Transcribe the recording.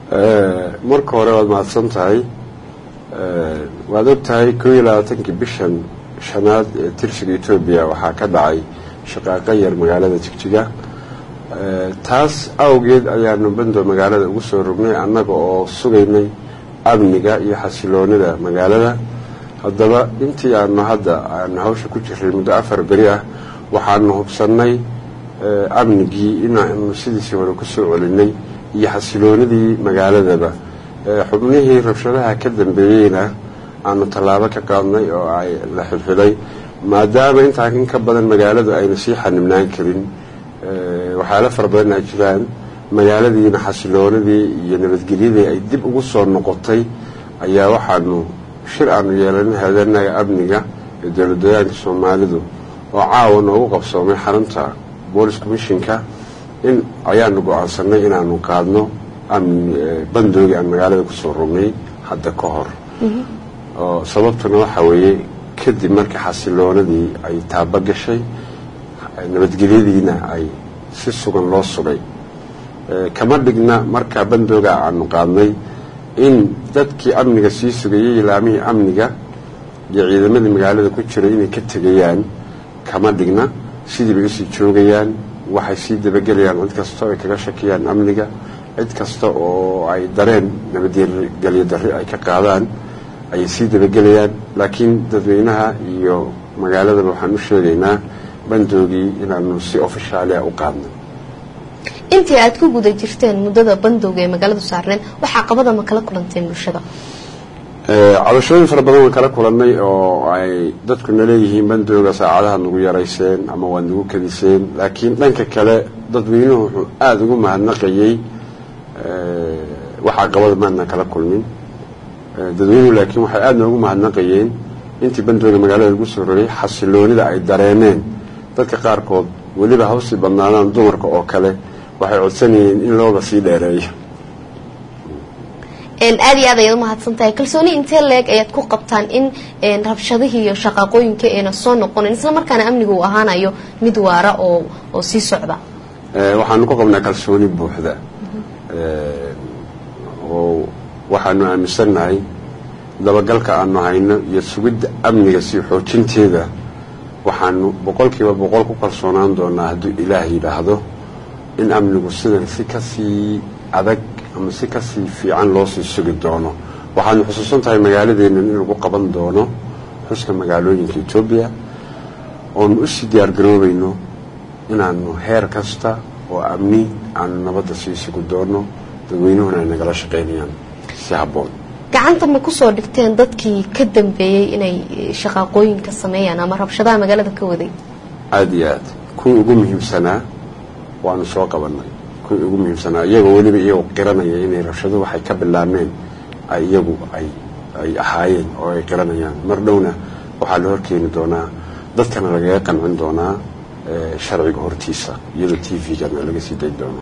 marka hore waad mahadsan tahay waad og tahay koo iyo labaatankii bishan shanaad ee tirsiga etoobiya waxaa ka dhacay shaqaaqo yar magaalada jigjiga taas awgeed ayaanu bando magaalada ugu soo rognay annaga oo sugaynay amniga iyo xasiloonida magaalada haddaba intii aanu hadda aanu hawsha ku jiray muddo afar beri ah waxaanu hubsannay amnigii inaanu sidiisii hore ku soo celinay iyo xasiloonidii magaaladaba xubnihii rabshadaha ka dambeeyeyna aanu tallaabo ka qaadnay oo ay la xilxilay maadaama intaa in ka badan magaaladu ayna sii xanibnaan karin waxyaalo fara badan ay jiraan magaaladiina xasiloonadii iyo nabadgelyadii ay dib ugu soo noqotay ayaa waxaanu shir aanu yeelanay haadanaga amniga ee dowladdeegaanka soomaalidu oo caawa noogu qabsoomay xarunta boolis commishinka in ayaanu go-aansanay inaanu qaadno bandoogii aan magaalada kusoo rognay hadda ka hor oo sababtuna waxa weeye kadib markii xasiloonadii ay taaba gashay nabadgelyadiina ay si sugan loo sugay kama dhigna markaa bandooga aanu qaadnay in dadkii amniga sii sugayay ilaamihii amniga iyo ciidamadii magaalada ku jiray inay ka tegayaan kama dhigna sidii bay usii joogayaan waxay sii dabagelayaan cid kasta ay kaga shakiyaan amniga cid kasta oo ay dareen nabadgelyo darri ay ka qaadaan ayay sii dabagelayaan laakiin dadweynaha iyo magaaladaba waxaan u sheegaynaa bandoogii inaanu si ofishaalia u qaadno intii aad ku guda jirteen muddada bandowga ee magaaladu saarneen waxaa qabada ma kala kulanteen bulshada cabashooyin fara badan waan kala kulannay oo ay dadkuna leeyihiin bandooga saacadaha nagu yarayseen ama waad nagu kadiseen laakiin dhanka kale dadweynuhu wuxuu aada ugu mahadnaqayey waxaa qabada maadna kala kulmin dadweynuhu laakiin waxay aada noogu mahadnaqayeen intii bandooga magaalada lagu soo rogay xasiloonida ay dareeneen dadka qaarkood weliba hawsii badnaadaan dumarka oo kale waxay codsanayeen in looba sii dheereeyo aada iyo aad ayaad umahadsan tahay kalsooni intee leeg ayaad ku qabtaan in rabshadihii iyo shaqaaqooyinka ayna soo noqonin isla markaana amniga uu ahaanayo mid waara oo oo sii socda waxaanu ku qabnaa kalsooni buuxda oo waxaanu aaminsannahay dabagalka aanu hayno iyo sugidda amniga sii xoojinteeda waxaanu boqolkiiba boqol ku kalsoonaan doonaa hadduu ilaah yidhaahdo in amnigu sidan si kasii adag ama si kasii fiican loo sii sugi doono waxaanu xusuusan tahay magaaladeennan in lagu qaban doono xuska magaalooyinka etoobiya oonu usii diyaargaroobayno inaanu heer kasta oo amni aanu nabadda sii sugi doono dadweynuhuna ay nagala shaqaynayaan si habboon gacanta ma kusoo dhigteen dadkii ka dambeeyey inay shaqaaqooyinka sameeyaan ama rabshadaha magaalada ka waday aada iyo aad kuwii ugu muhiimsanaa waanu soo qabanay kuwii ugu muhiimsanaa iyagoo weliba iyagoo qiranaya inay rabshado waxay ka bilaabmeen ay iyagu ay ay ahaayeen oo ay qiranayaan mar dhowna waxaa la horkeeni doonaa dadkana lagaga qancin doonaa sharciga hortiisa iyadoo t v-gana laga sii dayn doono